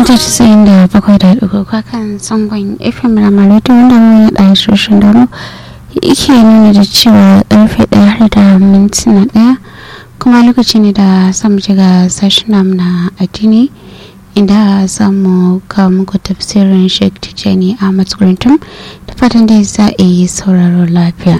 mita casa'in da bakwai da ɗigo kan sangon fm ramaratu wanda mun yi ɗaya soshin da mu yake nuna da cewa ƙarfe ɗaya har da mintuna ɗaya kuma lokaci ne da samu shiga sashen namu na addini inda za mu kawo muku tafsirin sheikh tijjani a matsugurintum da fatan da za a yi sauraro lafiya.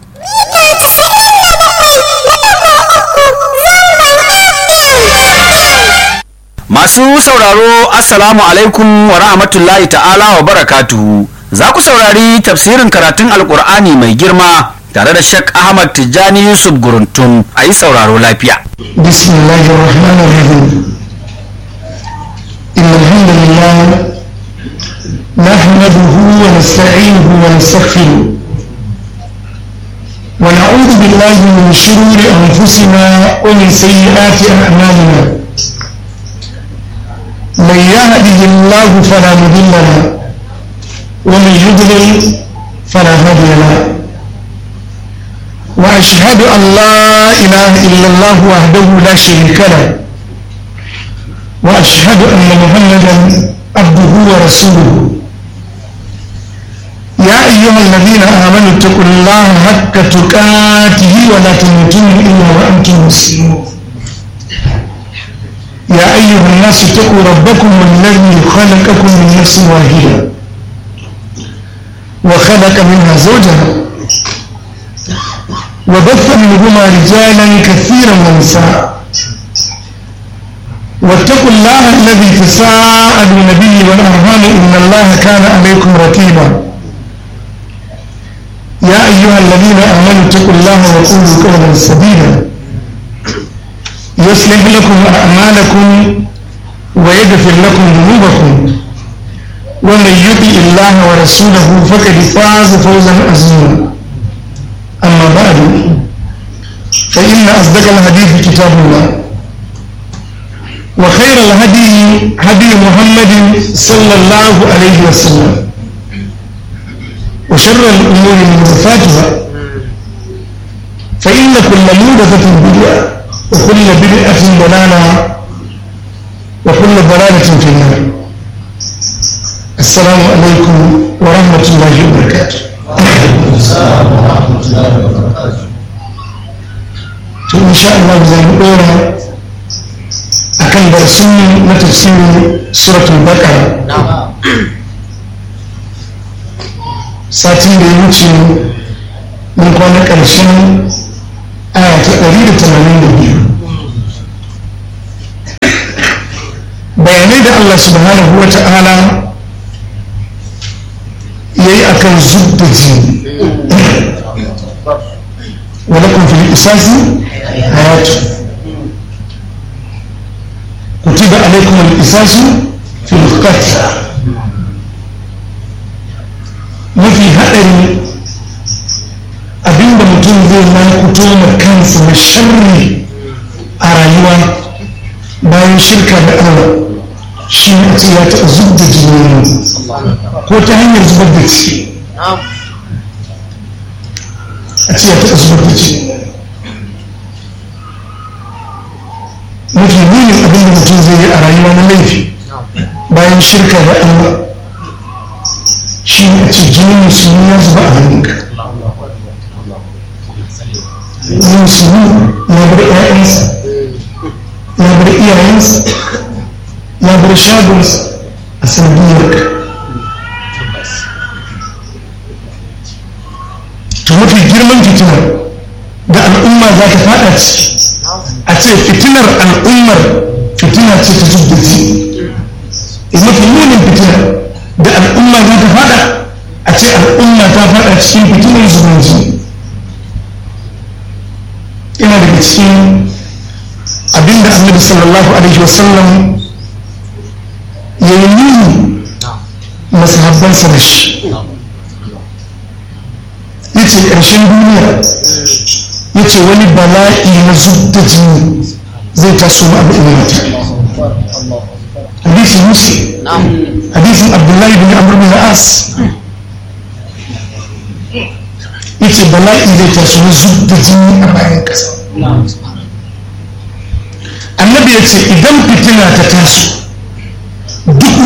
Masu sauraro Assalamu alaikum wa rahmatullahi ta'ala wa barakatuhu. Za ku saurari tafsirin karatun Alƙur'ani mai girma tare da Sheikh Ahmad Tijjani Yusuf Guruntum a yi sauraro lafiya. Bismillahirrahmanirrahim. Inna alhamdulillah nahmaduhu wa nasta'inuhu wa nastaghfiruh. ونعوذ بالله من شرور أنفسنا ومن سيئات أعمالنا من يهده الله فلا مضل له ومن يضلل فلا هادي له واشهد ان لا اله الا الله وحده لا شريك له واشهد ان محمدا عبده ورسوله يا ايها الذين امنوا اتقوا الله حق تقاته ولا تموتن الا وانتم مسلمون يا أيها الناس اتقوا ربكم الذي خلقكم من نفس واحدة وخلق منها زوجها وبث منهما رجالا كثيرا ونساء واتقوا الله الذي تساءلون به والأرحام إن الله كان عليكم رقيبا يا أيها الذين آمنوا اتقوا الله وقولوا قولا سديدا يصلح لكم أعمالكم ويغفر لكم ذنوبكم ومن يطع الله ورسوله فقد فاز فوزا عظيما أما بعد فإن أصدق الحديث كتاب الله وخير الهدي هدي محمد صلى الله عليه وسلم وشر الأمور محدثاتها فإن كل محدثة بدعة وكل بدعة ضلالة وكل ضلالة في النار السلام عليكم ورحمة الله وبركاته السلام ورحمة الله وبركاته إن شاء الله زي ما قلنا أكن درسون تفسير سورة البقرة ساتين da ya wuce mun kwana ƙarshen aya ta ɗari da tamanin da biyu bayanai da Allah subhanahu wa ta'ala ya yi a kan zub da jini wadda kun fi isasi hayatu kutiba alaikum al-isasu fi al-qatl mafi haɗari abinda mutum zai makuto ma kansa na sharri a rayuwa bayan shirka da Allah shi ne a ce ya taɓa zub da jini ko ta hanyar zubar da ciki a ce ya taɓa zubar da ciki mafi munin abinda mutum zai yi a rayuwa na laifi bayan shirka da Allah shi ne a ce jini musulmi ya zuba a hannunka musulmi ya bar ‘ya'yansa ya bar iyayensa ya bar shagonsa a sanadiyarka to mafi girman fitinar da al'umma za ta fada ciki a ce fitinar al'ummar fitina ce ta zubdaci mafi munin fitinar da al'umma za ta fada a ce al'umma ta fada cikin fitinar zubanci yana daga cikin abinda annabi sallallahu alaihi wasallam ya yi nuni masahabbansa da shi ya ce ƙarshen duniya ya ce wani bala'i na zubda jini zai taso ma abu ina mata hadisin muslim hadisin abdullahi bin amr bin as ya ce bala'i zai taso na zubda jini a bayan ƙasa annabi ya ce idan fitina ta taso duk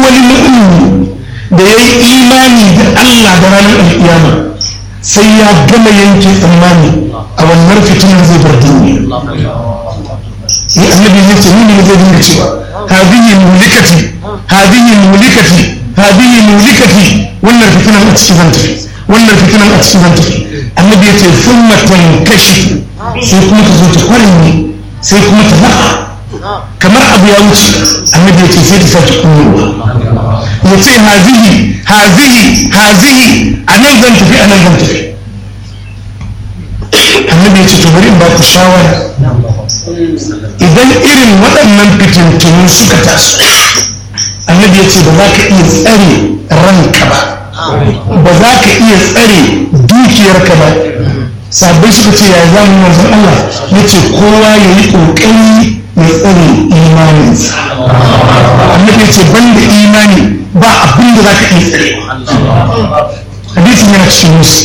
da ya yi imani da Allah da ranar alkiyama sai ya gama yanke tsammani a wannan fitinar zai bar duniya ni annabi zai ce ni ne zai dinga cewa hadihi mulikati hadihi mulikati hadihi mulikati wannan fitinar a cikin zan tafi wannan fitinar a cikin zan tafi annabi ya ce sun matan kashi sai kuma ta zo ta kwarin sai kuma ta lafa kamar abu ya wuce annabi ya ce sai ta sake kunyowa ya ce hazihi hazihi hazihi a nan zan tafi a nan zan tafi annabi ya ce to bari in ba ku shawara idan irin waɗannan fitintunu suka taso annabi ya ce ba za ka iya tsare ranka ba ba za ka iya tsare dukiyarka ba sabai suka ce ya zamu manzon Allah ya ce kowa ya yi ƙoƙari ya tsare imaninsa annabi ya ce banda imani ba abin da za ka iya tsare hadisin yana cikin musu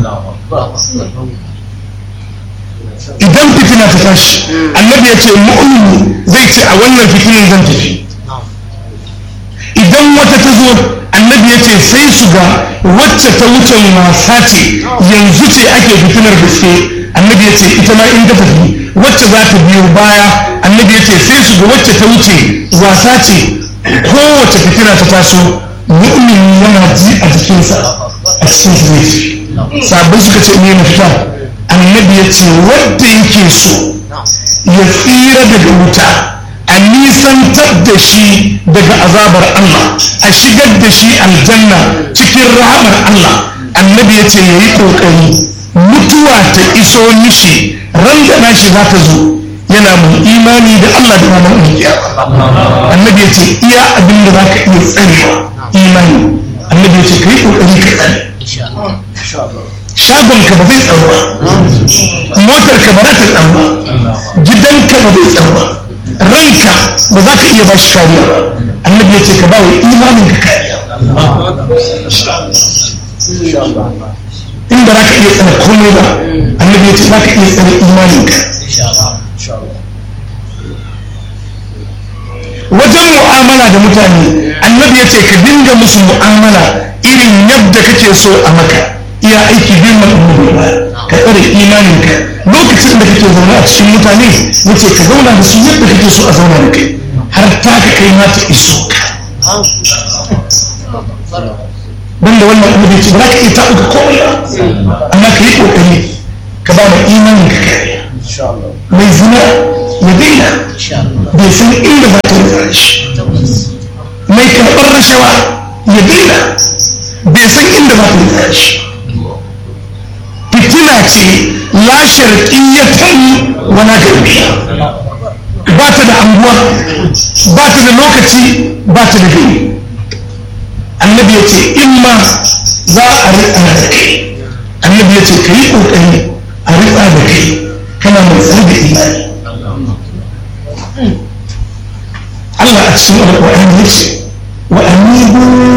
idan fitina ta tashi annabi ya ce mu'mini zai ce a wannan fitinin zan tafi idan wata ta zo annabi ya ce sai su ga wacce ta wuce wasa ce yanzu ce ake fitinar gaske annabi ya ce ita ma in ta tafi wacce za ta biyo baya annabi ya ce sai su ga wacce ta wuce wasa ce kowace fitina ta taso mu'mini yana ji a jikinsa a cikin su zai tafi sabbin suka ce ne mafita annabi ya ce wadda yake so ya tsira daga wuta a nisantar da shi daga azabar Allah a shigar da shi aljanna cikin rahamar Allah annabi ya ce ya yi ƙoƙari mutuwa ta iso mishi ran da nashi za ta zo yana mai imani da Allah da ranar alkiyama annabi ya ce iya abin da za ka iya tsarewa imani annabi ya ce ka yi ƙoƙari ka tsare shagon ka ba zai tsaro ba motar ka ba za ta tsaro ba gidanka ba zai tsaro ba ranka ba za ka iya ba shi kariya ba annabi ya ce ka ba wa imanin ka kariya in ba za ka iya tsare komai ba annabi ya ce za ka iya tsare imanin ka wajen mu'amala da mutane annabi ya ce ka dinga musu mu'amala irin yadda kake so a maka iya aiki bin annabi ba ka tsare imaninka lokacin da kake zaune a cikin mutane yace ka zauna da su yadda kake so a zauna da kai har ta ka kai ma ta iso ka banda wannan annabi ce ba za ka iya taɓuka komai ba amma ka yi ƙoƙari ka ba da imaninka kariya mai zina ya daina bai san inda za ta rufa shi mai karɓar rashawa ya daina bai san inda za ta rufa shi fitina ce la sharqiyyatan wala garbiya ba ta da anguwa ba ta da lokaci ba ta da gari annabi ya ce in ma za a riƙa da kai annabi ya ce ka yi ƙoƙari a riƙa da kai kana mai tsar da imani Allah a cikin alƙur'ani ya ce wa amibu